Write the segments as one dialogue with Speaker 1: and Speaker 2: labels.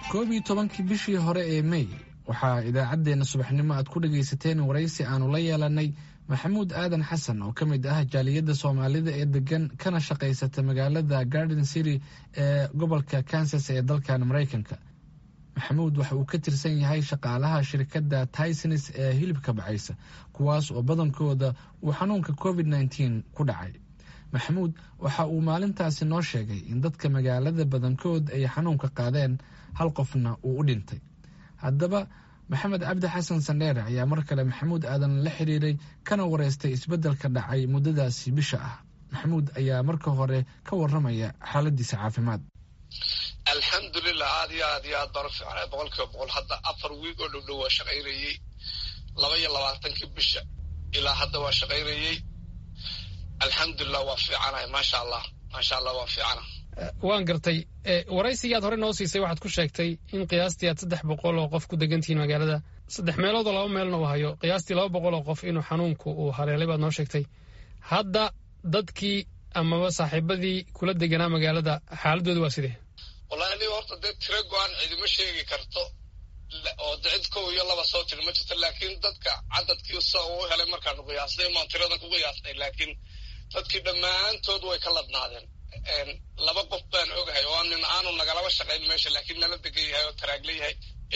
Speaker 1: koob iyo tobankii bishii hore ee mey waxaa idaacaddeenna subaxnimo aad ku dhagaysateen waraysi aanu la yeelanay maxamuud aadan xasan oo ka mid ah jaaliyadda soomaalida ee degan kana shaqaysata magaalada garden city ee gobolka kansas ee dalkan maraykanka maxamuud waxa uu ka tirsan yahay shaqaalaha shirkadda tysons ee hilibka bacaysa kuwaas oo badankooda uu xanuunka covid nteen ku dhacay maxamuud waxa uu maalintaasi noo sheegay in dadka magaalada badankood ay xanuunka qaadeen hal qofna uu u dhintay haddaba maxamed cabdi xasan sandheere ayaa mar kale maxamuud aadan la xiriiray kana wareystay isbeddelka dhacay muddadaasi bisha ah maxamuud ayaa marka hore ka waramaya xaaladiisa caafimaad
Speaker 2: alxamdulilah aad iyo aad iyo aad baan u fiicnay boqol kiiba boqol hadda afar wiig oo dhow dhow waa shaqaynayey laba iyo labaatankii bisha ilaa hadda waa shaqaynayey alxamdulilah waa fiicanahay maasha allah maasha allah waa fiicana
Speaker 3: waan gartay waraysigii aad hore noo siisay waxaad ku sheegtay in qiyaastii aad saddex boqol oo qof ku degantihiin magaalada saddex meeloodoo laba meelna uu hayo qiyaastii laba boqol oo qof inuu xanuunku uu haleelay baad noo sheegtay hadda dadkii amaba saaxiibadii kula deganaa magaalada xaaladooda waa sidee
Speaker 2: wallahi aniga horta dee tiro go-aan cidima sheegi karto oo cid kow iyo laba soo tiri ma jirto laakiin dadka cadadkii sa uu helay markaanu qiyaasnay maan tiradan ku qiyaasnay laakiin dadkii dhammaantood way ka ladnaadeen laba qof baan ogahay oo nin aanu nagalaba shaqayn meesha laakiin nala degan yahay oo taraagla yahay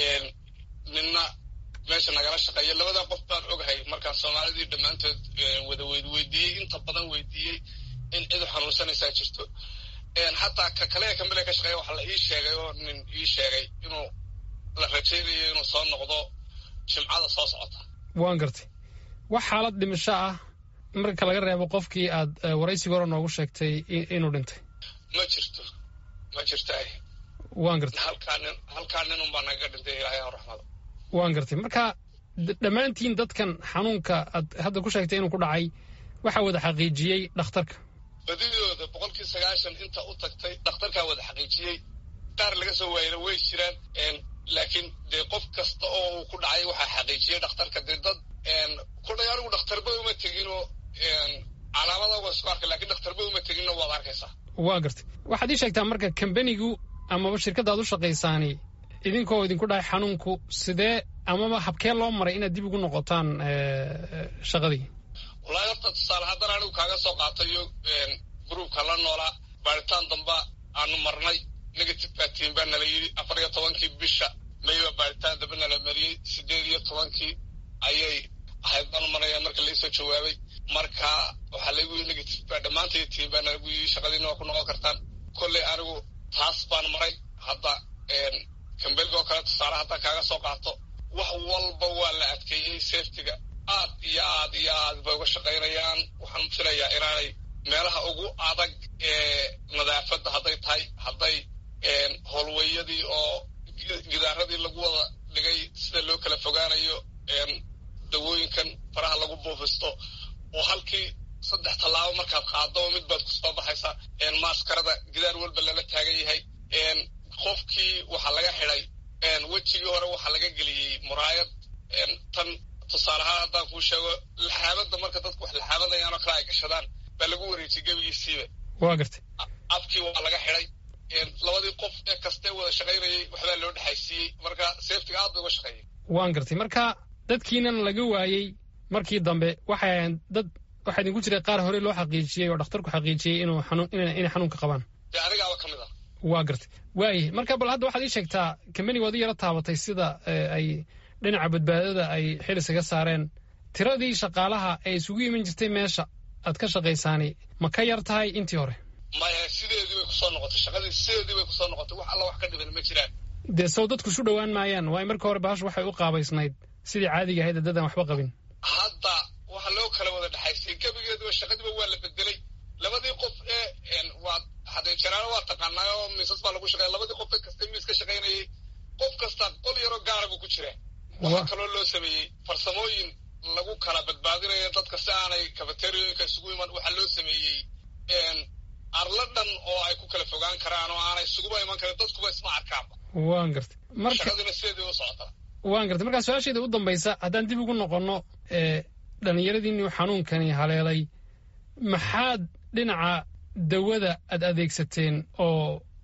Speaker 2: ninna meesha nagala shaqeeya labadaa qof baan ogahay markaan soomaalidii dhammaantood wada weyd weydiiyey inta badan weydiiyey in cidu xanuunsanaysaa jirto xataa ka kale kamile ka shaqeeya waxaa la ii sheegay oo nin ii sheegay inuu la rajaynayo inuu soo noqdo jimcada soo socota
Speaker 3: waan gartay wax xaalad dhimasho ah marka laga reebo qofkii aad waraysiga hore noogu sheegtay inuu dhintay
Speaker 2: ma jirto ma jirtaay
Speaker 3: waan gartay
Speaker 2: halkaa nin halkaa nin unbaa nagaga dhintay ilaahay ha raxmado
Speaker 3: waan gartay marka dhammaantiin dadkan xanuunka aad hadda ku sheegtay inuu ku dhacay waxaa wada xaqiijiyey dhakhtarka
Speaker 2: badidooda boqolkii sagaashan inta u tagtay dhakhtarkaa wada xaqiijiyey qaar laga soo waayana way jiraan laakiin dee qof kasta oo uu ku dhacay waxaa xaqiijiyey dhakhtarka dee dad kudhay anigu dhakhtarba uma teginoo calaamada waa isku arkay lakin dhakhtarba uma teginno waad arkaysaa
Speaker 3: waa gartay waxaad ii sheegtaa marka kambanigu amaba shirkadda aad u shaqaysaani idinkoo idinku dhahay xanuunku sidee amaba habkee loo maray inaad dib ugu noqotaan shaqadii
Speaker 2: wallahi horta tusaale haddana anigu kaaga soo qaatayo gruubka la noolaa baaritaan damba aanu marnay negative batiin baa nala yidhi afar iyo tobankii bisha may baa baaritaan damba nala mariyey sideed iyo tobankii ayay ahayd baan maraya marka laisoo jawaabay marka waxaa lagu yii negative baa dhammaantay tiin baa nalagu yii shaqadiina waa ku noqon kartaan kolley anigu taas baan maray hadda kambelga oo kale tusaale haddaan kaaga soo qaato wax walba waa la adkeeyey safetyga aad iyo aad iyo aad bay uga shaqaynayaan waxaan filayaa inaanay meelaha ugu adag ee nadaafadda hadday tahay hadday howlweyadii oo gidaaradii lagu wada dhigay sida loo kala fogaanayo dawooyinkan faraha lagu buufisto oo halkii saddex tallaabo markaad qaado mid baad kusoo baxaysaa maaskarada gidaar walba lala taagan yahay qofkii waxaa laga xidhay wejigii hore waxaa laga geliyey muraayad tan tusaalehaan haddaan kuu sheego laxaabadda marka dadku wax laxaabadayaanoo kale ay gashadaan baa lagu wareejiyey gebigiisiiba
Speaker 3: waa gartay
Speaker 2: afkii waa laga xidhay labadii qof ee kastee wada shaqaynayay waxbaa loo dhexaysiiyey marka safetiga aad bay uga shaqeeyay
Speaker 3: waan gartay marka dadkiinan laga waayey markii dambe waxay ahayn dad waxaa idinku jiray qaar hore loo xaqiijiyey oo dhakhtarku xaqiijiyey inuu xanuun inay xanuunka qabaan
Speaker 2: dee anigaaba ka mid ah
Speaker 3: waa gartay waayih marka bal hadda waxaad ii sheegtaa kambaniga waad i yaro taabatay sida ay dhinaca badbaadada ay xil isaga saareen tiradii shaqaalaha ee isugu iman jirtay meesha aad ka shaqaysaani ma ka yar tahay intii hore
Speaker 2: maya sideedii bay kusoo noqotay shaqadii sideedii bay kusoo noqotay wax alla wax ka dhiban ma jiraan
Speaker 3: dee sow dadku isu dhowaan maayaan waayo marka hore bahashu waxay u qaabaysnayd sidii caadiga ahayd dadaan waxba qabin
Speaker 2: hadda waxa loo kala wada dhexaysay gebigeeduba shaqadiiba waa la bedelay labadii qof ee waa hadee jaraano waa taqaanaa oo miisas baa lagu shaqeeya labadii qof kasta miis ka shaqaynayay qof kasta qol yaroo gaara buu ku jiraa waxaa kaloo loo sameeyey farsamooyin lagu kala badbaadinayo dadka si aanay kafateriyooyinka isugu iman waxaa loo sameeyey arla dhan oo ay ku kala fogaan karaan oo aanay isuguba iman karin dadkuba isma arkaanba
Speaker 3: waan gartay
Speaker 2: shaqadiina sideedii u socotaa
Speaker 3: waan gartay markaa su-aasheeda u dambaysa haddaan dib ugu noqonno dhallinyaradiinii xanuunkani haleelay maxaad dhinaca dawada aad adeegsateen oo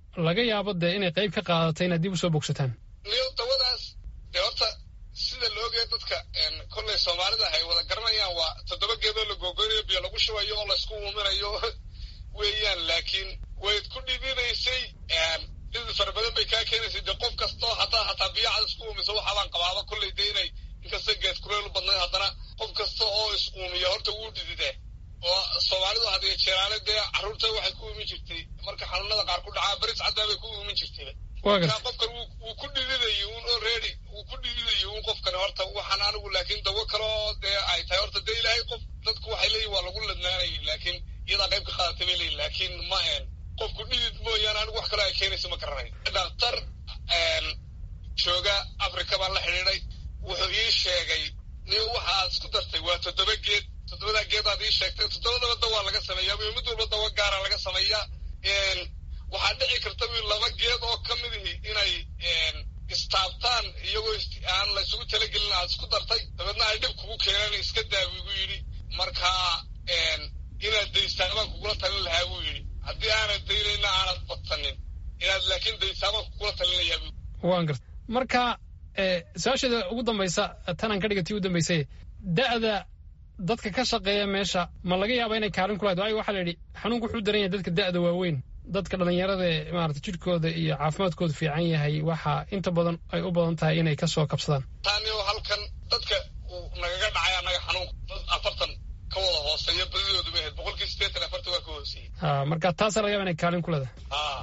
Speaker 3: laga yaabo dee inay qayb ka qaadato inaad dib usoo bogsataan
Speaker 2: niyo dawadaas dee horta sida laogaya dadka kolley soomaalida ay wada garanayaan waa toddoba geedoo la googoynayo biyo lagu shubayo oo laysku uuminayo weeyaan laakiin wayd ku dhibinaysay dhidi fara badan bay kaa keenaysay dee qof kastoo haddaa hataa biyo cad isku uumiso waxaabaan qabaaba kolley dee inay inkasta geed kuleyl u badnayd haddana qof kasta oo is uumiya horta wuu dhididee oo soomaalidu hadiyo jeeraale dee carruurta waxay ku uumin jirtay marka xanuunada qaar ku dhacaa baris caddaa bay ku uumin jirtay marka qofkan wuu ku dhididayay un already wuu ku dhididayay un qofkani horta waxaan anigu laakiin dawo kaloo dee ay tahay horta dee ilaahay qof dadku waxay leeyihin waa lagu ladnaanayay laakiin iyadaa qayb ka qaadatay bay leeyihin laakiin ma een qofku dhidid mooyaane anigu wax kaloo ay keenayso ma garanayo dhakhtar jooga africa baan la xidhiiday wuxuu ii sheegay niyo waxa aad isku dartay waa toddoba geed toddobadaa geedaad ii sheegtay toddobadaba dawaa laga sameeyaa wiil mid walba dawo gaara laga sameeyaa waxaa dhici karta wiil laba geed oo ka midihi inay istaabtaan iyagoo aan la isugu talagelin aad isku dartay dabeedna ay dhib kugu keenaan iska daa wigu yidhi marka inaad daystaabaan kugula talin lahaa buu yidhi haddii aanad daynayna aanad badsanin inaad laakiin daystaabaan kugula talinayaa
Speaker 3: waan garta marka su-aasheeda ugu dambaysa tanaan ka dhiga tii u dambaysay da'da dadka ka shaqeeya meesha ma laga yaaba inay kaalin ku lahayd waayo waxaa la yidhi xanuunku wuxuu daran yahay dadka da'da waaweyn dadka dhallinyarada ee maarata jidhkooda iyo caafimaadkoodu fiican yahay waxaa inta badan ay u badan tahay inay ka soo kabsadaan
Speaker 2: taaniyo halkan dadka uu nagaga dhacay annaga xanuunka dad afartan ka wada hooseeya badidoodu ma ahayd boqolkii siddeetan afartan waa ka hooseeyey
Speaker 3: ha marka taasaa laga yaaba inay kaalin ku leedahay
Speaker 2: ha